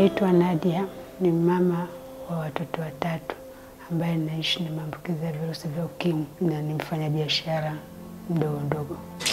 Naitwa Nadia, ni mama wa watoto watatu ambaye naishi na maambukizi ya virusi vya ukimwi na ni mfanyabiashara mdogo mdogo.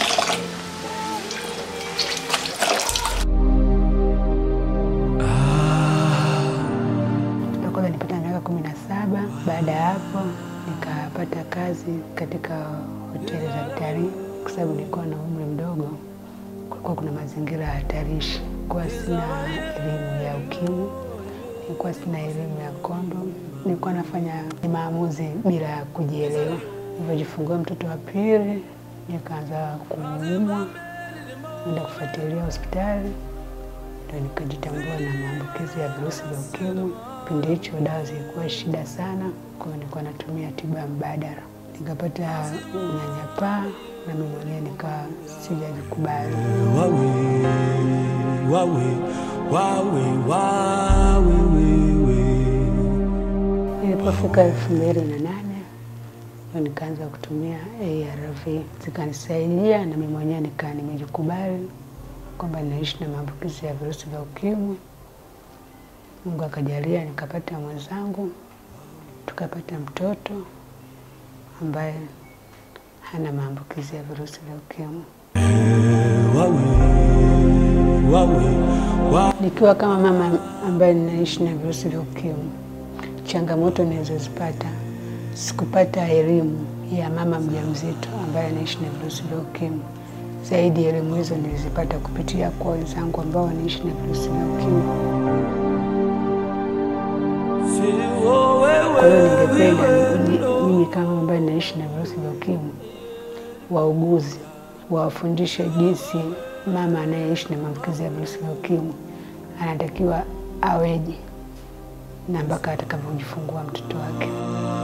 Toka nilipata miaka kumi na saba. Baada ya hapo nikapata kazi katika hoteli za kitalii, kwa sababu nilikuwa na umri mdogo, kulikuwa kuna mazingira hatarishi. Nilikuwa sina elimu ya ukimwi, nilikuwa sina elimu ya kondom, nilikuwa nafanya maamuzi bila ya kujielewa. Nilivyojifungua mtoto wa pili, nikaanza kuumwa, enda kufuatilia hospitali ndio nikajitambua na maambukizi ya virusi vya ukimwi. Kipindi hicho dawa zilikuwa shida sana, kwa hiyo nilikuwa natumia tiba mbadala, nikapata unyanyapaa na mimi mwenyewe nikawa sijajikubali. wawe wawe wawe wawe wewe Nilipofika elfu mbili na nane ndio nikaanza kutumia ARV zikanisaidia, na mimi mwenyewe nikaa nimejikubali kwamba ninaishi na maambukizi ya virusi vya ukimwi. Mungu akajalia nikapata mwenzangu, tukapata mtoto ambaye hana maambukizi ya virusi vya ukimwi. wawe wawe wawe Nikiwa kama mama ambaye ninaishi na virusi vya ukimwi, changamoto nilizozipata, sikupata elimu ya mama mjamzito ambaye anaishi na virusi vya ukimwi. Zaidi ya elimu hizo nilizipata kupitia kwa wenzangu ambao wanaishi na virusi vya ukimwi. Kwa hiyo ningependa mimi- mimi kama ambaye naishi na virusi vya ukimwi, wauguzi wawafundishe jinsi mama anayeishi na maambukizi ya virusi vya ukimwi anatakiwa aweje na mpaka atakavyojifungua mtoto wake.